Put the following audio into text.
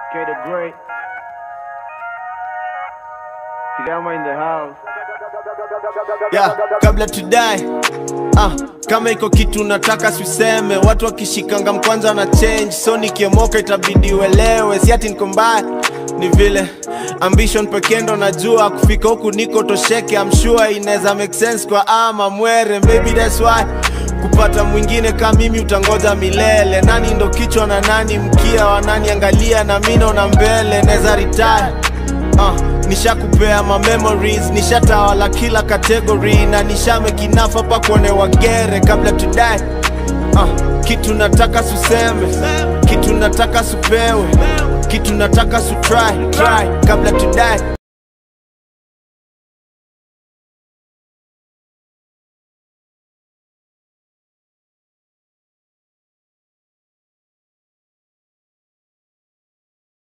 K the Great. Kigama in the house. yeah, kabla tudai ah, kama iko kitu nataka siseme watu wakishikanga mkwanza na change so nikiomoka itabidi uelewe si ati niko mbaya ni vile ambition pekee ndo najua kufika huku niko tosheke I'm sure inaweza make sense kwa ama mwere maybe that's why kupata mwingine kama mimi utangoja milele nani ndo kichwa na nani mkia wa nani angalia na mi naona mbele naweza retire uh, nishakupea ma memories nishatawala kila category na nishamekinafa pa kuone wagere kabla tudai uh, kitu nataka suseme kitu nataka supewe kitu nataka sutry try kabla tudai